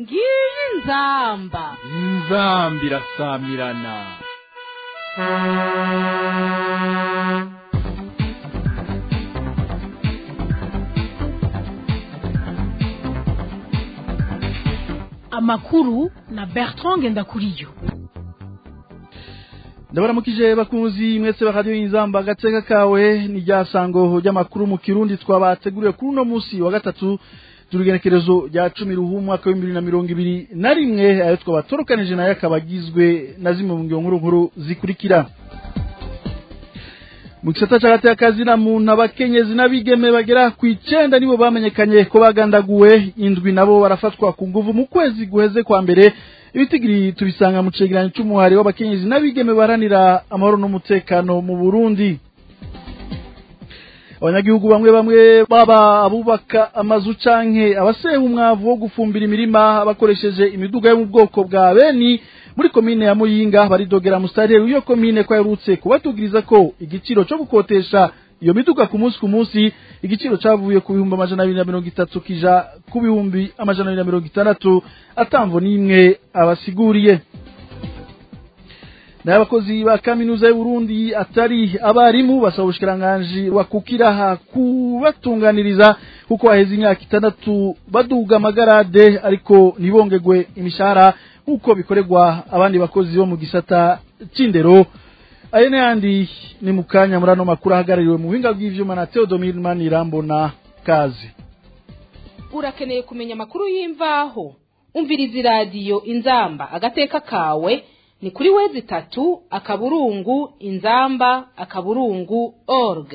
ngiyi inzamba inzamba irasamirana amakuru na bertrand ngendakuriyo ndabaramukije bakunzi mwese ba radio inzamba agateka kawe ni rya sango ry'amakuru mu kirundi twabateguriye kuri uno munsi wa gatatu turugenekerezo rya cumi ruhu umwaka w'ibihumbi bibiri na mirongo ibiri na rimwe ayo twabatorukanije nayo akaba agizwe na zimwe mu ngiro nkuru nkuru zikurikira mu gisata c'agatekazi na muntu abakenyezi n'abigeme bagera ku icenda nibo bamenyekanye ko bagandaguwe indwi nabo barafatwa ku nguvu mu kwezi guheze kwa mbere ibitigiri tubisanga mu cegeranyo c'umuhari w'abakenyezi n'abigeme baharanira amahoro n'umutekano mu burundi abanyagihugu bamwe bamwe baba abubaka amazu canke abaseha umwavu wo gufumbira imirima bakoresheje imiduga yo mu bwoko bwa beni muri komine ya muyinga baridogera musitanteri w'iyo komine ko yaherutse kubatugiriza ko igiciro co gukotesha iyo miduga ku munsi ku munsi igiciro cavuye ku bihumbi amajana abiri na mirongo itatu kija ku bihumbi amajana abiri na mirongo itandatu atamvo n'imwe abasiguriye n'abakozi ba kaminuza y'uburundi atari abarimu basaba ubushikiranganji wakukiraha kubatunganiriza kuko haheze imyaka itandatu baduga amagarade ariko ntibongegwe imishahara nk'uko bikorerwa abandi bakozi bo mu gisata c'indero ayo n'ayandi ni mu kanya muri ano makuru ahagarariwe mu buhinga bw'ivyuma na theodomir manirambona kazi urakeneye kumenya amakuru y'imvaho umviriza iradiyo inzamba agateka kawe ni kuri wezi itatu akaburungu inzamba akaburungu org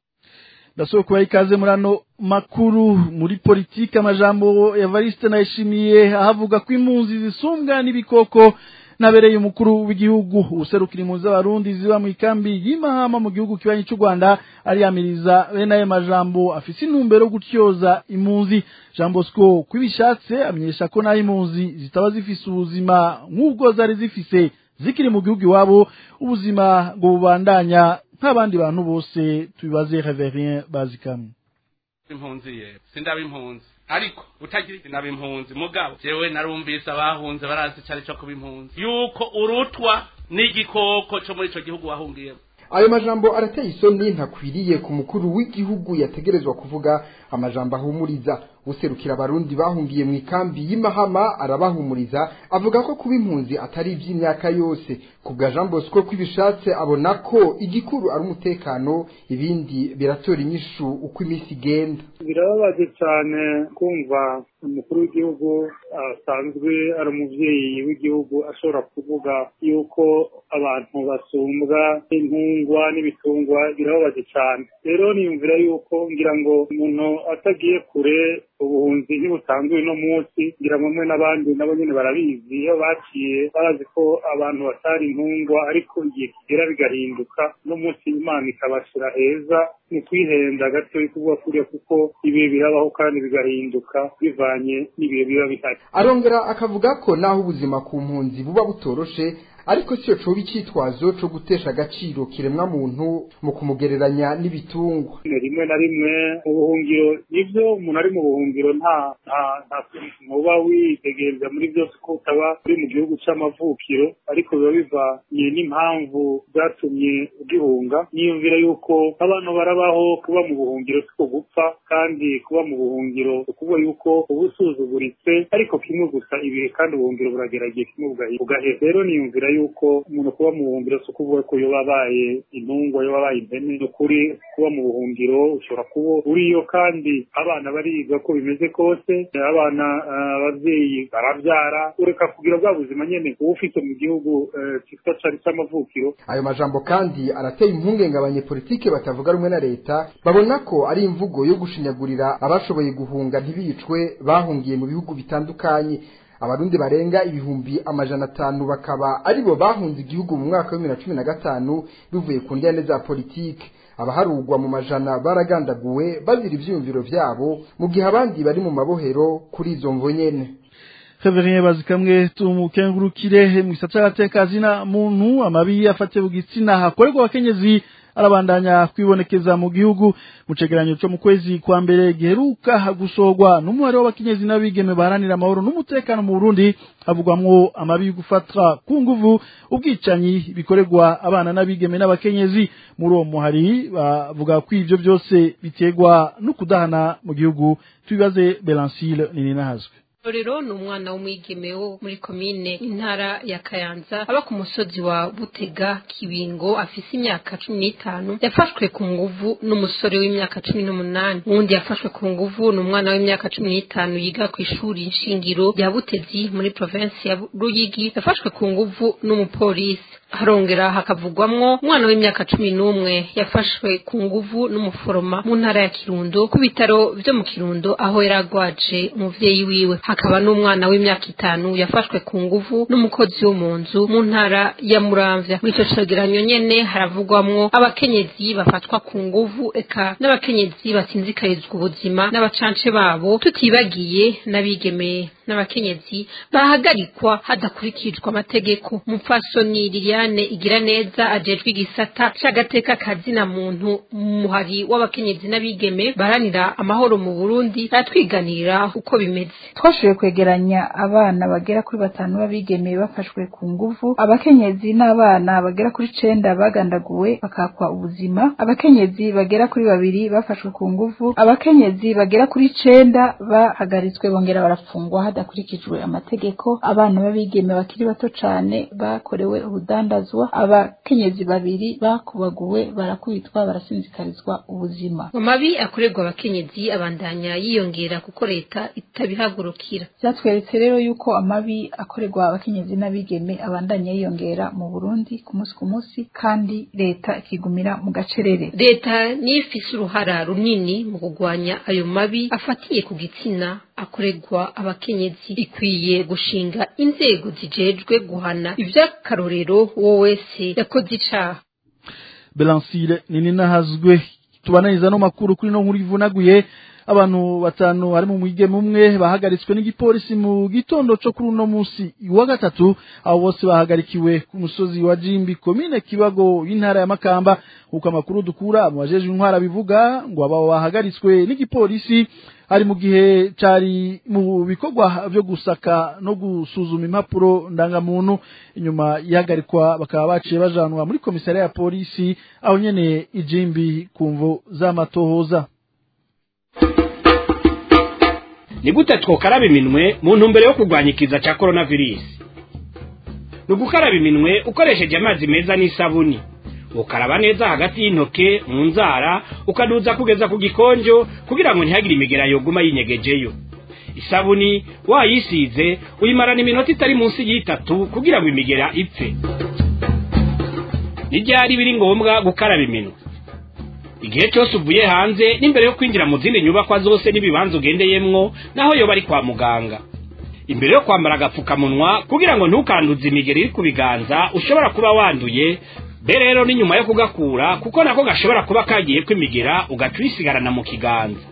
ndasaba kubaha ikaze muri ano makuru muri politiki amajambo evariste nayishimiye ahavuga ko impunzi zisumbwa n'ibikoko nabereye umukuru w'igihugu userukira impunzi z'abarundi ziba mu ikambi y'imahama mu gihugu kibanyi cy'u rwanda ariyamiriza bene ayo majambo afise intumbero yo gutyoza impunzi jean bosco kwibishatse amenyesha ko naho impunzi zitaba zifise ubuzima nk'ubwo zari zifise zikiri mu gihugu iwabo ubuzima ngo bubandanya nk'abandi bantu bose tubibaze reverien bazikamwe impunzi ye sindaba impunzi ariko utagira inaba impunzi mugabo jewe narumvise abahunze barazi icari co kuba impunzi yuko urutwa n'igikoko co muri ico gihugu wahungiyemo ayo majambo arateye isoni ntakwiriye ku mukuru w'igihugu yategerezwa kuvuga amajambo ahumuriza userukira abarundi bahungiye mu ikambi y'imahama arabahumuriza avuga ko kuba impunzi atari iby'imyaka yose ku bwa jean bosco kw'ibishatse abona ko igikuru ari umutekano ibindi biratora inyishu uko iminsi igenda birababaje cyane kumva umukuru w'igihugu asanzwe ari umubyeyi w'igihugu ashobora kuvuga yuko abantu basumbwa n'intungwa n'ibitungwa birababaje cyane rero niyumvira yuko ngira ngo umuntu atagiye kure ubuhunzi ntibusanzwe uno munsi ngira ngo mwe n'abandi nabo nyine barabizi iyo baciye barazi ko abantu batari intungwa ariko igihe kigera bigahinduka no munsi imana ikabashyira heza ni kwihenda gato kuvuga kuriya kuko ibihe birabaho kandi bigahinduka bivanye n'ibihe biba bihari arongera akavuga ko naho ubuzima ku mpunzi buba butoroshe ariko siyo coba icyitwazo co gutesha agaciro kiremwa muntu mu kumugereranya n'ibitungwa rimwe na rimwe mu buhungiro nivyo umuntu ari mu buhungiro nta nta nta ntuba witegereza muri byose ko utaba uri mu gihugu c'amavukiro ariko biba bivanye n'impamvu zatumye ugihunga niyumvira yuko abantu barabaho kuba mu buhungiro siko gupfa kandi kuba mu buhungiro ukuvuga yuko uba usuzuguritse ariko kimwe gusa ibihe kandi ubuhungiro burageragiye kimwe bugahera rero niyumvira yuko umuntu kuba mu buhungiro si ukuvuga ko iyo wabaye intungwa iyo wabaye impene ni ukuri kuba mu buhungiro ushobora kuba uriyo kandi abana bariga ko bimeze kose abana ababyeyi barabyara ureka kugira bwa buzima nyene uba ufite mu gihugu cyitwa cari c'amavukiro ayo majambo kandi arateye impungenge abanyepolitike batavuga rumwe na leta babona ko ari imvugo yo gushinyagurira abashoboye guhunga ntibicwe bahungiye mu bihugu bitandukanye abarundi barenga ibihumbi amajana atanu bakaba aribo bahunze igihugu mu mwaka wa bibiri na cumi na gatanu bivuye ku ndende za politike abaharugwa mu majana baragandaguwe bazira ivyiyumviro vyabo mu gihe abandi bari mu mabohero kuri izo mvo nyene Reverien bazikamwe tumukengurukire mu gisata c'agatekazi na muntu amabi afate bugitsina hakorerwa abakenyezi arabandanya kwibonekeza mu gihugu mu cegeranyo cyo mu kwezi kwa mbere giheruka gusorwa n'umuhari w'abakenyezi n'abigeme baharanira amahoro n'umutekano mu Burundi havugwamwo amabi yo gufatwa ku nguvu ubwicanyi bikorerwa abana n'abigeme n'abakenyezi muri uwo muhari bavuga ko ivyo byose biterwa no kudahana mu gihugu tubibaze Belancile Nininahazwe rero ni umwana w'umwigeme wo muri komine intara ya kayanza aba ku musozi wa butega kibingo afise imyaka cumi n'itanu yafashwe ku nguvu n'umusore w'imyaka cumi n'umunani uwundi yafashwe ku nguvu ni umwana w'imyaka cumi n'itanu yiga ku ishuri nshingiro rya butezi muri provinsi ya ruyigi yafashwe ku nguvu n'umupolisi harongera hakavugwamwo umwana w'imyaka cumi n'umwe yafashwe ku nguvu n'umuforoma mu ntara ya kirundo ku bitaro vyo mu kirundo aho yari agwaje umuvyeyi wiwe hakaba n'umwana w'imyaka itanu yafashwe ku nguvu n'umukozi wo mu nzu mu ntara ya muramvya muri ico cegeranyo nyene haravugwamwo abakenyezi bafatwa ku nguvu eka n'abakenyezi batsinzikarizwa ubuzima n'abacance babo tutibagiye n'abigeme n'abakenyezi bahagarikwa hadakurikijwe amategeko mupfasoni liliane igira neza ajejwe igisata c'agateka kazina muntu muhari w'abakenyezi n'abigeme baranira amahoro mu burundi aratwiganirira uko bimeze twashoboye kwegeranya abana bagera kuri batanu b'abigeme bafashwe ku nguvu abakenyezi n'abana bagera kuri cenda bagandaguwe bakakwa ubuzima abakenyezi bagera kuri babiri bafashwe ku nguvu abakenyezi bagera kuri cenda bahagaritswe bongera barafungwa hadakurikijwe amategeko abana b'abigeme bakiri bato cane bakorewe urudandazwa abakenyezi babiri bakubaguwe barakubitwa barasinzikarizwa ubuzima amabi akorerwa abakenyezi abandanya yiyongera kuko leta itabihagurukira byatweretse rero yuko amabi akorerwa abakenyezi n'abigeme abandanya yiyongera mu burundi ku munsi ku munsi kandi leta ikigumira mu gacerere leta niyo ifise uruhara runini mu kurwanya ayo mabi afatiye ku gitsina akorerwa abakenyezi ikwiye gushinga inzego zijejwe guhana ivy'akarorero uwo wese yakoze icaha Belancile nini nahazwe tubananiza no makuru kuri no nkuru ivunaguye abantu batanu hari mu mwigeme umwe bahagaritswe n'igipolisi mu gitondo cyo kuri uno munsi wa gatatu abo bose bahagarikiwe ku musozi wa Jimbi komine Kibago y'intara ya Makamba uko amakuru dukura mu bajeje intwara bivuga ngo aba bahagaritswe n'igipolisi ari mu gihe cari mu bikorwa vyo gusaka no gusuzuma impapuro ndangamuntu inyuma ihagarikwa bakaba baciye bajanwa muri komisariya ya polisi aho nyene ijimbi kumvo z'amatohoza ni gute twokaraba iminwe mu ntumbero yo kurwanya ikiza cya coronavirus ni ugukaraba iminwe ukoresheje amazi meza n'isabuni ukaraba neza hagati y'intoke mu nzara ukaduza kugeza ku gikonjo kugira ngo ntihagire imigera yoguma yinyegejeyo isabuni wayisize uyimarana iminota itari munsi y'itatu kugira ngo imigera ipfe n'ibyari biri ngombwa gukaraba iminwe igihe cyose uvuye hanze n'imbere yo kwinjira mu zindi nyubakwa zose n'ibibanza ugendeyemwo naho yoba ari kwa muganga imbere yo kwambara agapfukamunwa kugira ngo ntukanduze imigeri iri ku biganza ushobora kuba wanduye be rero ni nyuma yo kugakura kuko nako gashobora kuba kagiye kwimigera ugaca uyisigarana mu kiganza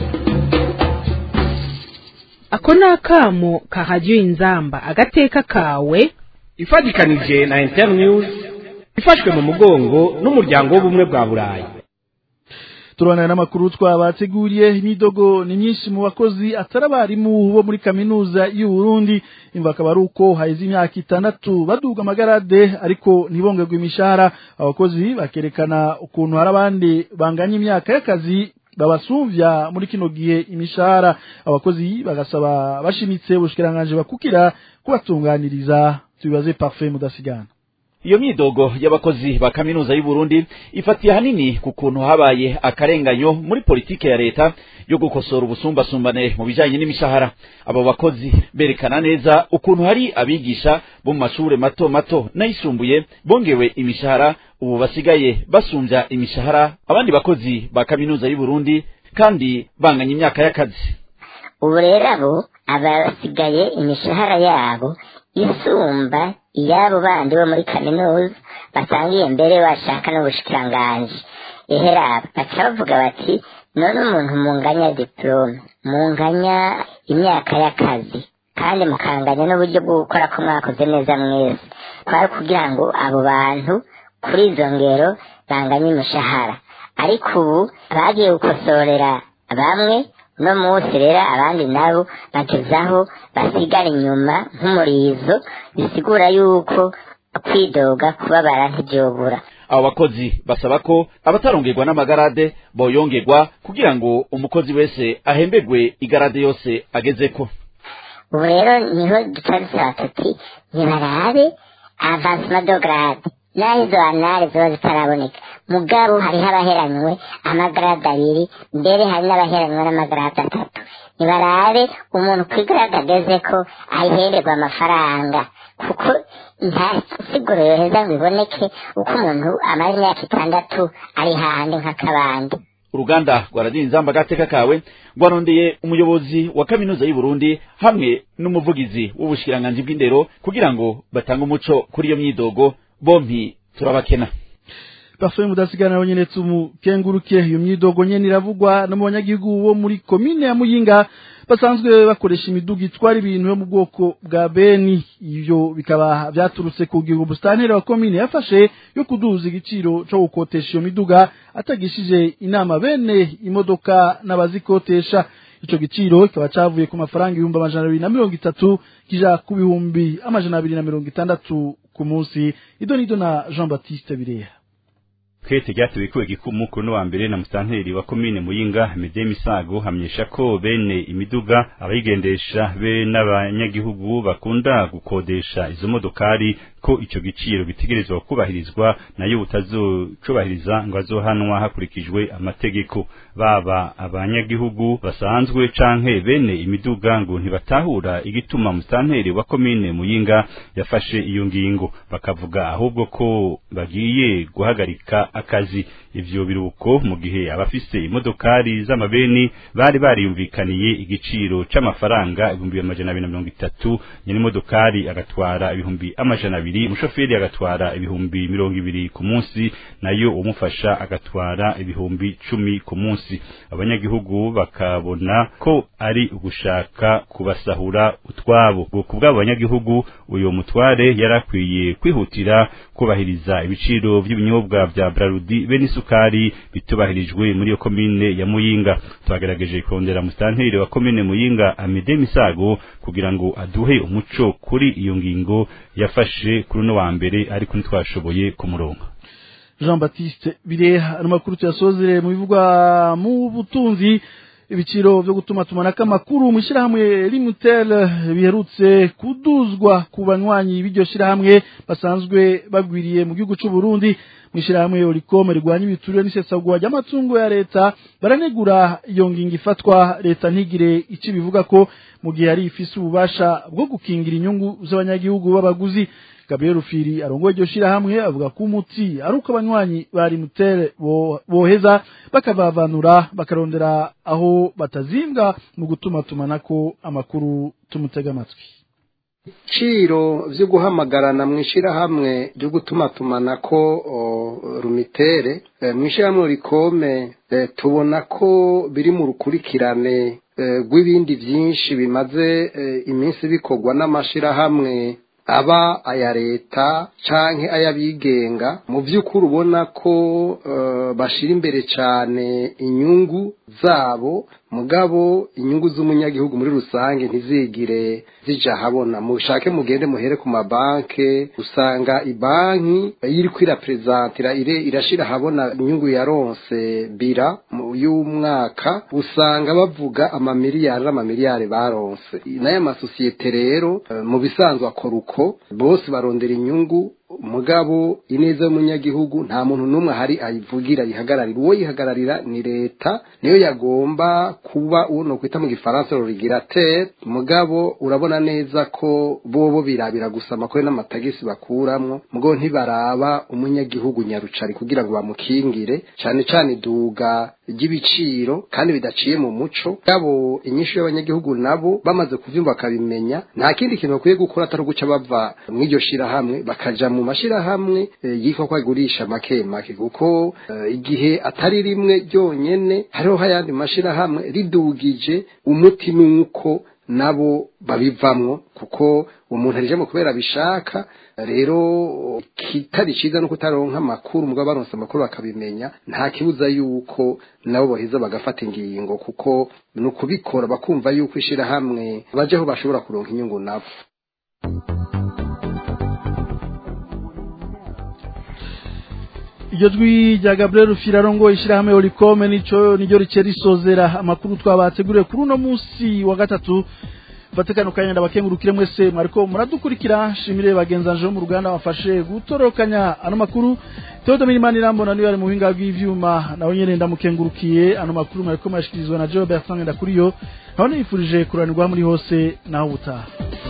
ako ni akamo kahajya inzamba agateka kawe ifatikanije na internews ifashwe mu mugongo n'umuryango w'ubumwe bwa burayi turabona n'amakuru twabateguriye imidogo ni myinshi mu bakozi atari abarimu bo muri kaminuza y'u Burundi imva akaba ari uko haheze imyaka itandatu baduga amagarade ariko ntibongerwe imishahara abakozi bakerekana ukuntu hari abandi banganya imyaka y'akazi babasumvya muri kino gihe imishahara abakozi bagasaba bashimitse ubushikiranganje bakukira kubatunganiriza tubibaze parfait mudasigana iyo myidogo y'abakozi ba kaminuza y'u Burundi ifatiye hanini ku kuntu habaye akarenganyo muri politike ya leta yo gukosora ubusumbasumbane mu bijanye n'imishahara abo bakozi berekana neza ukuntu hari abigisha bo mu mashure mato mato n'ayisumbuye bongewe imishahara ubu basigaye basumbya imishahara abandi bakozi ba kaminuza y'u Burundi kandi banganya imyaka y'akazi ubu rero abo abasigaye imishahara yabo isumba iyabo bandi bo muri kaminuza basangiye mbere bashaka n'ubushikiranganji eheraba baca bavuga bati none umuntu munganya diplome munganya imyaka y'akazi kandi mukanganya n'uburyo bwo gukora ko mwakoze neza mwese kwari kugira ngo abo bantu kuri izo ngero banganya umushahara ariko ubu bagiye gukosorera bamwe uno munsi rero abandi nabo bagezaho basigara inyuma nk'umurizo bisigura yuko kwidoga kubabara ntibyobura abo bakozi basaba ko abatarongerwa n'amagarade boyongerwa kugira ngo umukozi wese ahemberwe igarade yose agezeko ubu rero niho duca dusaba tuti ntibarabe avansima do garade naho izo anare ziba zitaraboneka mugabo hariho abaheranywe amagarade abiri mbere hari n'abaheranywe n'amagarade atatu ntibarabe umuntu ku igarade ageze ko ayihererwa amafaranga kuko nta siguro yoheza ngo iboneke uko umuntu amara imyaka itandatu ari hahandi nk'akabandi uruganda rwa radiyo inzamba agateka kawe rwarondeye umuyobozi wa kaminuza y'u Burundi hamwe n'umuvugizi w'ubushikiranganji bw'indero kugira ngo batange umuco kuri iyo myidogo bompi turabakena Parfait mudasigana na nyene tumukenguruke iyo myidogo nyene iravugwa no mu banyagihugu bo muri komine ya Muyinga basanzwe bakoresha imiduga itwara ibintu yo mu bwoko bwa beni ivyo bikaba vyaturutse ku gihugu bustantere wa komine yafashe yo kuduza igiciro co gukotesha iyo miduga atagishije inama bene imodoka n'abazikotesha ico giciro kikaba cavuye ku mafaranga ibihumbi amajana abiri na mirongo itatu kija ku bihumbi amajana abiri na mirongo itandatu ku munsi ido nido na Jean Baptiste Bireha Kete ryatewe kuwe gikumu kuri no wa mbere na mustanteri wa komine Muyinga Mede Misago hamenyesha ko bene imiduga abayigendesha be n'abanyagihugu bakunda gukodesha izo modokari ko ico giciro gitegerezwa kubahirizwa nayo butazocubahiriza ngo azohanwa hakurikijwe amategeko baba abanyagihugu basanzwe canke bene imiduga ngo ntibatahura igituma mustanteri wa komine Muyinga yafashe iyo ngingo bakavuga ahubwo ko bagiye guhagarika akazi ivyo biruko mu gihe abafise imodokari z'amabeni bari bariyumvikaniye igiciro c'amafaranga ibihumbi amajana abiri na mirongo itatu nyene imodokari agatwara ibihumbi amajana abiri umushoferi agatwara ibihumbi mirongo ibiri ku munsi nayo umufasha agatwara ibihumbi cumi ku munsi abanyagihugu bakabona ko ari ugushaka kubasahura utwabo ku bw'abo banyagihugu uyo mutware yarakwiye kwihutira kubahiriza ibiciro vy'ibinyobwa vya Brarudi be n'isukari bitubahirijwe muri iyo komine ya Muyinga twagerageje kondera mustanteri wa komine Muyinga Amede Misago kugira ngo aduhe umuco kuri iyo ngingo yafashe kuri no wa mbere ariko ntitwashoboye kumuronka Jean Baptiste Bireha amakuru tuyasozere mu bivugwa mu butunzi ibiciro byo gutuma tumanaka amakuru mu shirahamwe Limutel biherutse kuduzwa ku banywanyi b'iryo shirahamwe basanzwe bagwiriye mu gihugu c'u Burundi mwishirahamwe Olicom rigwanya ibiturire n'isesagwa ry'amatungo ya leta baranegura iyo ngingo ifatwa leta ntigire ici bivuga ko mu gihe ari ifise ububasha bwo gukingira inyungu z'abanyagihugu b'abaguzi Gabriel Rufiri arongoye iryo shirahamwe avuga ko umuti ari uko abanywanyi bari mutere boheza bakavavanura bakarondera aho batazimbwa mu gutuma tumanako amakuru tumutega amatwi ibiciro byo guhamagarana mu ishyirahamwe ryo gutuma tumanako rumitere mu ishyirahamwe rikome tubona ko biri mu rukurikirane rw'ibindi byinshi bimaze iminsi bikorwa n'amashyirahamwe aba aya leta canke ay'abigenga mu by'ukuri ubona ko bashira imbere cyane inyungu zabo mugabo inyungu z'umunyagihugu muri rusange ntizigire zija habona mushake mugende muhere ku mabanke usanga ibanki iri kwiraprezantira ire irashira habona inyungu yaronse bira y'umwaka usanga bavuga amamiliyari n'amamiliyari baronse n'aya masosiyete rero mu bisanzwe akora uko bose barondera inyungu mugabo ineza y'umunyagihugu nta muntu n'umwe ahari ayivugira yihagararira uwo yihagararira ni leta niyo yagomba kuba uwo no kwita mu gifaransa rurigira tere mugabo urabona neza ko bobo birabira gusa amakore n'amatagisi bakuramwo mugabo ntibaraba umunyagihugu nyarucari kugira ngo bamukingire cyane cyane iduga ry'ibiciro kandi bidaciye mu muco gabo inyishu y'abanyagihugu nabo bamaze kuvyumva bakabimenya nta kindi kintu bakwiye gukora atari uguca bava mw'iryo shirahamwe bakaja mu mashirahamwe yitwa ko agurisha make make kuko igihe atari rimwe ryonyene hariho hayandi mashirahamwe ridugije umuti nuko nabo babivamwo kuko umuntu arijemo kubera abishaka rero kitari ciza no kutaronka amakuru mugabo baronse amakuru bakabimenya nta kibuza yuko nabo boheza bagafata ingingo kuko ni ukubikora bakumva yuko ishirahamwe bajeho bashobora kuronka inyungu nabo iryo jwi rya gabriel rufirarongo ishyirahamwe orikome nico niryo rice risozera amakuru twabateguriye kuri uno munsi wa gatatu vatikano kanya ndabakengurukire mwese mwariko muradukurikira shimire bagenzanje bo mu ruganda bafashe gutorokanya ano makuru Theodore Mirimanirambo niyo ari mu buhinga bw'ivyuma nawe nyene ndamukengurukiye ano makuru mwariko murashikirizwa na Joe Bertrand Ndakuriyo naho nifurije kuranirwa muri hose naho butaha